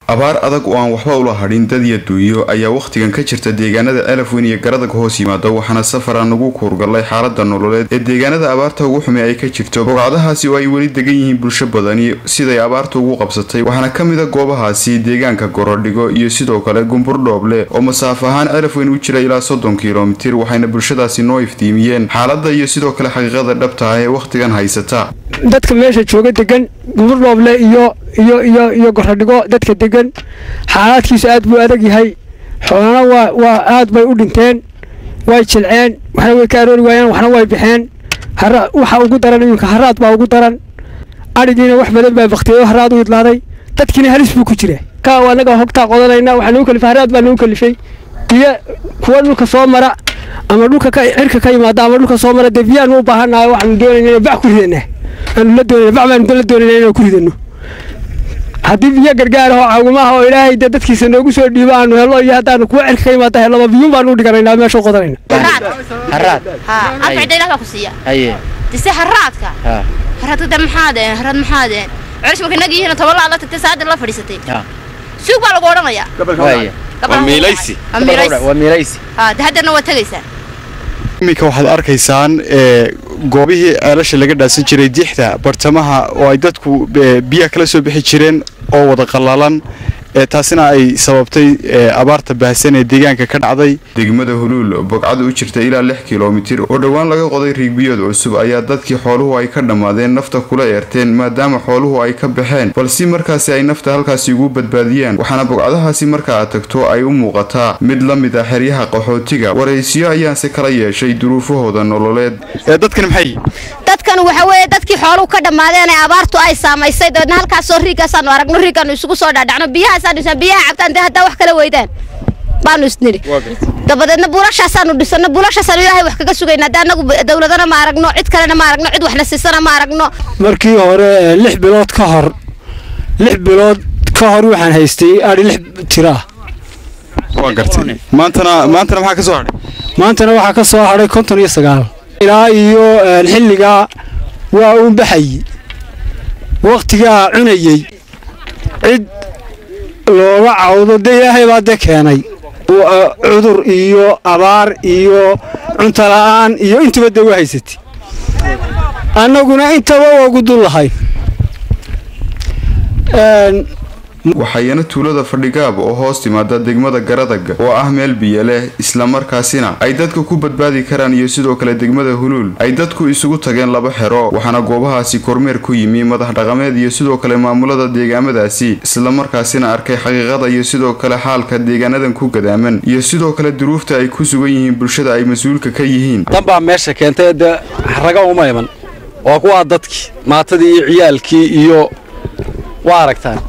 abaar adag oo aan waxba ula hadhin dad iyo duuyo ayaa wakhtigan ka jirta deegaanada celafweyn iyo garadag hoos yimaado waxaana safaraan ugu kuurgallay xaalada nololeed ee deegaanada abaarta ugu xumi ay ka jirto bogcadahaasi oo ay weli degan yihiin bulsho badani siday abaarta ugu qabsatay waxaana ka mid a goobahaasi deegaanka gorodhigo iyo sidoo kale gumbur dhooble oo masaafo ahaan celafweyn u jira ilaa soddon kilomitir waxayna bulshadaasi noo iftiimiyeen xaalada iyo sidoo kale xaqiiqada dhabta ah ee wakhtigan haysata dadka meesha jooga degan guburdhooble iyo iyo iyo iyo gorodhigo dadka degan xaalaadkiisu aad buu adag yahay xoolana waa waa aad bay u dhinteen way jilceen waxna way ka aroori waayeen waxna way baxeen hara waxa ugu daran iminka haraad baa ugu daran adhigiina wax badan baa baktiyeyo haraad u idlaaday dadkiina halis buu ku jira ka anaga hogtaa qodanayna waxaa nagu kalifay haraad baa nagu kalifay biyo kuwa dhulka soo mara ama dhulka ka cirka ka yimaada ama dhulka soo mara dee biyaanu u baahannahay waxaanu doonayna inaan bac ku ridana aanu la doonayna bac baanu la doonayna inaan ku ridano haddii biyo gargaar oo caawimaha oo ilaahay dee dadkiisa noogu soo dhiibo aanu helo iyo haddaanu kuwa cirka ka yimaada helaba biyuun baanu u dhiganaynaa meesha u qodanayna haraad anfacda ilah baa ku siiya haye dise haraadka ha haraadka de maxaadeen haraad maxaadeen celish marka nag yihiin toban laa la tagtay saada la fadhiisatay ha suug baa lagu odhanayaa waaye Gabdhaha miilaysi. waa miilaysi waa miilaysi ha de haddana waa tegaysaa iminka waxaad arkaysaan ee goobihii ceelasha laga dhaasan jiray dixda bartamaha oo ay dadku e, biyaha kala soo bixi jireen oo wada qallalan ee taasina ay sababtay e, abaarta baahsan ee deegaanka ka dhacday degmada huluul bogcada u jirta ilaa lix kilomitir oo dhowaan laga qoday riigbiyood cusub ayaa dadkii xooluhu ay ka dhammaadeen nafta kula eerteen maadaama xooluhu ay ka baxeen balse markaasi ay nafta halkaasi ugu badbaadiyaan waxaana bogcadahaasi marka aad tagto ay u muuqataa mid la mid ah xeryaha qaxootiga waraysiyo ayaanse kala yeeshay duruufahooda nololeed ee dadkani maxay dadkan waxa weeye dadkii xooluhu ka dhammaadeen ee abaartu ay saamaysay dabeedna halkaasoo riigaasaanu aragno riigaanu isugu soo dhaadhacno biyahaasaanu dhisna biyaha cabtaan dee haddaa wax kala weydaan baanu isnidhi dabadeedna buulashaasaanu dhisano buulashaasaanu ilaahay wax kaga sugaynaa dee annagu dawladana ma aragno cid kalena ma aragno cid waxna siisana ma aragno markii hore ee, lix bilood ka hor lix bilood ka hor waxaan haystay adhi lix tira ah waa gartay maantana maantana maxaa ka soo hadhay maantana waxaa ka soo hadhay konton iyo sagaal ilaa iyo een, xilligaa waa uun baxayey wakhtigaa cunayey cid looga cawdo dee ilaahay baa de keenay Wa- cudur iyo abaar iyo cunto la'aan iyo intuba dee waa haysatay annaguna intaba waa ugu dul lahay Een, waxayana tuulada fadhigaab oo hoos timaada degmada garadaga oo ah meel biyo leh islamarkaasina ay dadka ku badbaadi karaan iyo sidoo kale degmada huluul ay dadku isugu tageen laba xero waxaana goobahaasi kormeer ku yimi madax dhaqameed iyo sidoo kale maamulada deegaamadaasi islamarkaasina arkay xaqiiqada iyo sidoo kale xaalka deegaanadan ku gadaaman iyo sidoo kale duruufta ay ku sugan yihiin bulshada ay mas-uulka ka yihiin dan baa meesha keentay dee raga uma iman waa kuwaa dadkii maatadii iyo ciyaalkii iyo waa aragtaan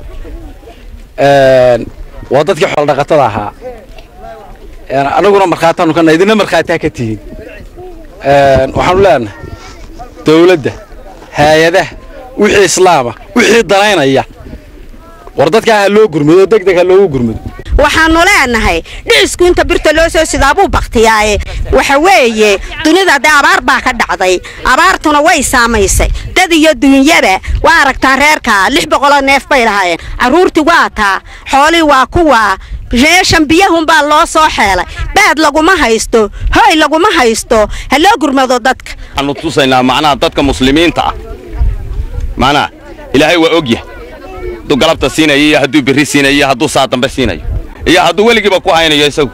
Een, waa dadkii xoolodhaqatada ahaa Een, anaguna markhaataanu kana idina markhaataa ka tihiin Een, waxaanu leenahay dawladda hay-adaha wixii islaama wixii danaynaya war dadkaa ha loo gurmado deg deg ha loogu gurmado waxaanu leenahay dhicisku inta birta loo soo sidaabuu baktiyaaye waxa weeye dunida dee abaar baa ka dhacday abaartuna way saamaysay dad iyo duunyaba waa aragtaa reerka lix boqoloo neef bay lahaayeen carruurtii waa taa xoolii waa kuwaa meeshan biyahunbaa loo soo xeelay baad laguma haysto hoy laguma haysto ha loo gurmado dadka waxaanu tusaynaa macnaha dadka muslimiinta ah macnaha ilaahay waa ogyahay hadduu galabta siinayo iyo hadduu berri siinayo iyo hadduu saa dambe siinayo iyo hadduu weligiiba ku haynayo isagu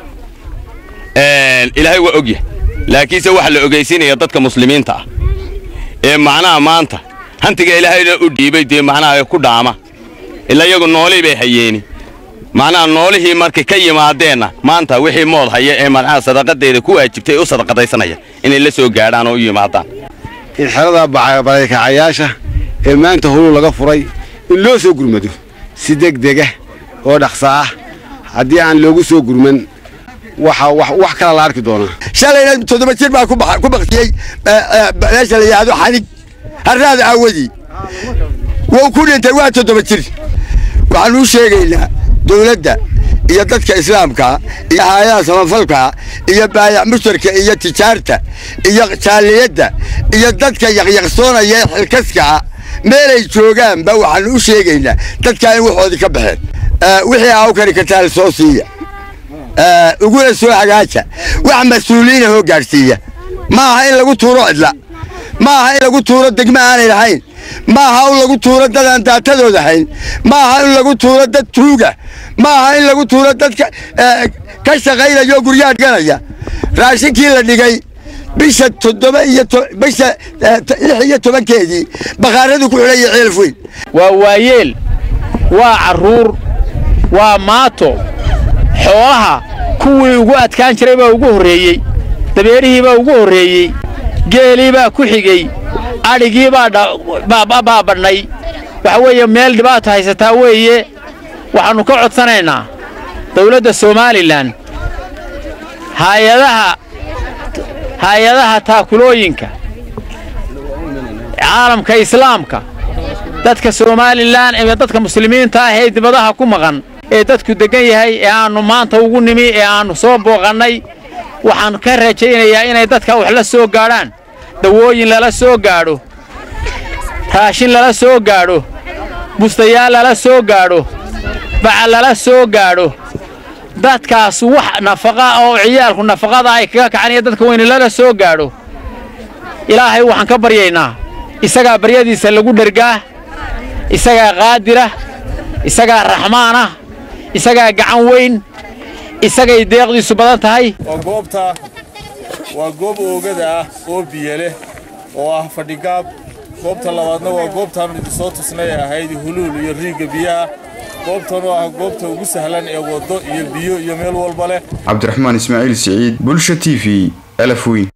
Een, ilaahay waa ogyahay laakiinse waxa la ogeysiinaya dadka muslimiinta ah ee macnaha maanta hantiga ilaahayna u dhiibay dee macnaha ee ku dhaama ila iyagu noolii bay hayeeni macnaha noolihii markay ka yimaadeenna maanta wixii mood haya ee macnaha sadaqadeeda ku waajibtay u sadaqadaysanaya inay la soo gaadhaan oo u yimaadaan in xerada barakaacayaasha ee maanta hulu laga furay in loo soo gurmado si degdega oo dhaqsa ah haddii aan loogu soo gurman waxa wax wax kala la arki doonaa shalayna toddoba jir baa ku bax- ku baktiyey meesha la yidhaahdo xanig harraada aawadii wuu ku dhintay waa toddoba jir waxaan u sheegaynaa dowladda iyo dadka islaamka iyo hay-adaha samafalka iyo baayac mushtarka iyo tijaarta iyo jaaliyadda iyo dadka yaqyaqsoonaya ee xilkaska meelay joogaanba waxaan u sheegaynaa dadkaa in waxoodii ka baxeen wixii aa u kari kartaan soo siiya uguna soo hagaaja wax mas-uuliyiina hoo gaadhsiiya ma aha in lagu tuuro cidla ma aha in lagu tuuro degmo aanay lahayn ma aha in lagu tuuro dad aan daatadooda hayn ma aha in lagu tuuro dad tuuga ma aha in lagu tuuro dad ka shaqaynaya oo guryaha dhiganaya raashinkii la dhigay bisha toddoba iyo bisha lix iyo tobankeedii bakhaaradu ku xidhaya ceelf weyn waa waayeel waa carruur waa maato xoolaha kuwii ugu adkaan jiray baa ugu horreeyey dabeerihii baa ugu horreeyey geelii baa ku xigey adhigii baa badhnay waxa weeye meel dhibaata haysataa weeye waxaannu ka codsanaynaa dawladda somalilan haayadaha hay-adaha taakulooyinka caalamka islaamka dadka somalilan ee dadka muslimiinta ah ee dibadaha ku maqan ee dadku deggan yahay ee aannu maanta ugu nimi ee aannu soo booqannay waxaan ka rajaynayaa inay dadka wax la soo gaadhaan dawooyin lala soo gaadho raashin lala soo gaadho bustayaal lala soo gaadho baca lala soo gaadho dadkaas wax nafaqa oo ciyaalku nafaqada ay kaga kacanaya dadka weyne lala soo gaadho ilaahay waxaan ka baryaynaa isagaa baryadiisa lagu dhergaa isagaa qaadira isagaa raxmaanah isagaa gacan weyn isagay deeqdiisu badan tahay waa goobta waa goob oogada ah oo biyo leh oo ah fadhigaab goobta labaadna waa goobtaannu idinsoo tusnay ee ahayd huluul iyo riigga biyaha goobtan oo ah goobta ugu sahlan ee waddo iyo biyo iyo meel walba leh cabdiraxmaan ismaaciil siciid bulsha t v elafweyn